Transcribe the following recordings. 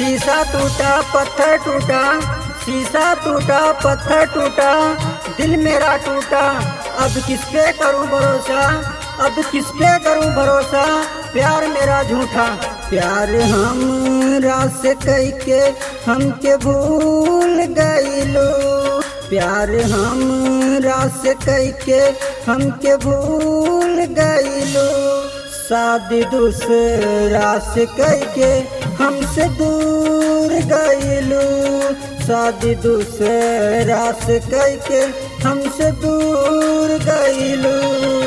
शीशा टूटा पत्थर टूटा शीशा टूटा पत्थर टूटा दिल मेरा टूटा अब किस पे करूं भरोसा अब किस पे करूं भरोसा प्यार मेरा झूठा प्यार हमरा से कह के हमके भूल गईलो प्यार हमरा से कह के हमके भूल गईलो शादी दूसरा से कह के हमसे दूर गईलो शादी दूसरा से कह के हमसे दूर गईलो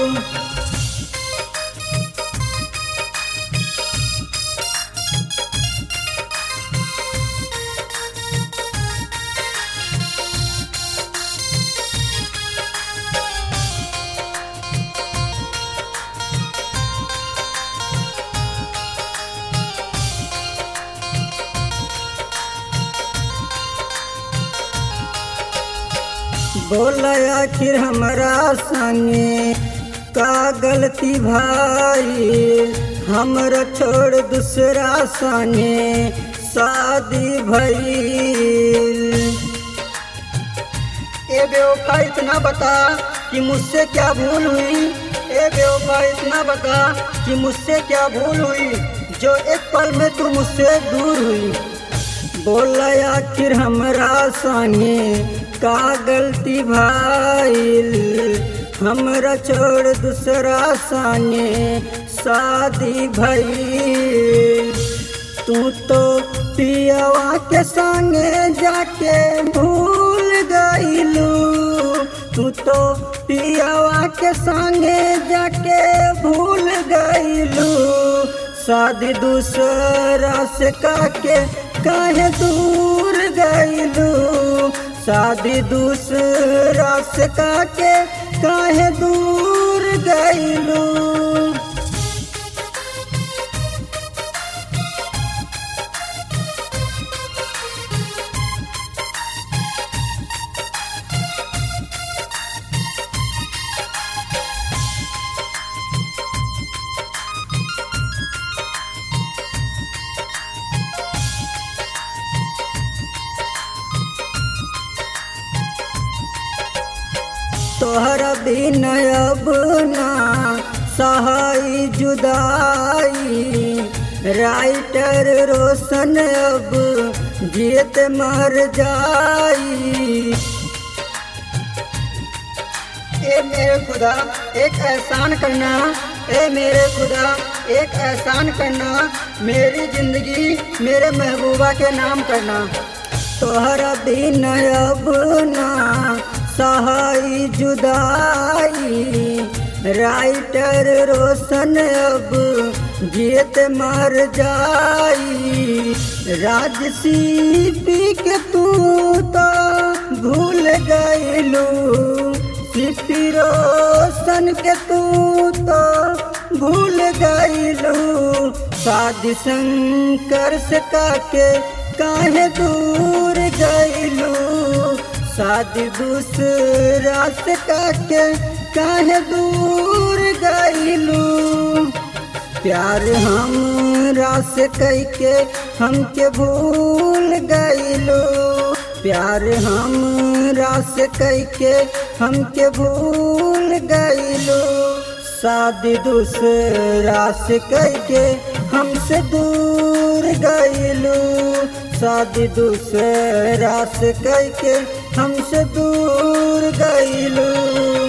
बोल आखिर हमारा संगे का गलती भाई हमरा छोड़ दूसरा संगे शादी भइल ए बेवफा इतना बता कि मुझसे क्या भूल हुई ए बेवफा इतना बता कि मुझसे क्या भूल हुई जो एक पल में तू मुझसे दूर हुई बोल आखिर हमरा संगे का गलती भाईल हमरा छोड़ दूसरा संगे शादी भइल तू तो पियावा के संगे जाके भूल गईलू तू तो पियावा के संगे जाके भूल गईलू शादी दूसरा से काके काहे दूर गईलू शादी दूसरा से काके काहे दूर गईलू तोहरा बिन अब ना सहाय जुदाई राइटर रोशन अब जीत मर जाई ए मेरे खुदा एक एहसान करना ए मेरे खुदा एक एहसान करना मेरी जिंदगी मेरे महबूबा के नाम करना तोहरा बिन अब ना सहाय जुदाई राइटर रोशन अब जीत मर जाई राजसी पी के तू तो भूल गईलू सिपी रोशन के तू तो भूल गईलू शादी शंकर से काके काहे दूर गईलू शादी दूसरा से काके काहे दूर गईलू प्यार हमरा से कह के हमके भूल गईलू प्यार हमरा से कह के हमके भूल गईलू शादी दूसरा से कह के हमसे दूर गईलू शादी दूसरा से कह के हमसे दूर गईलू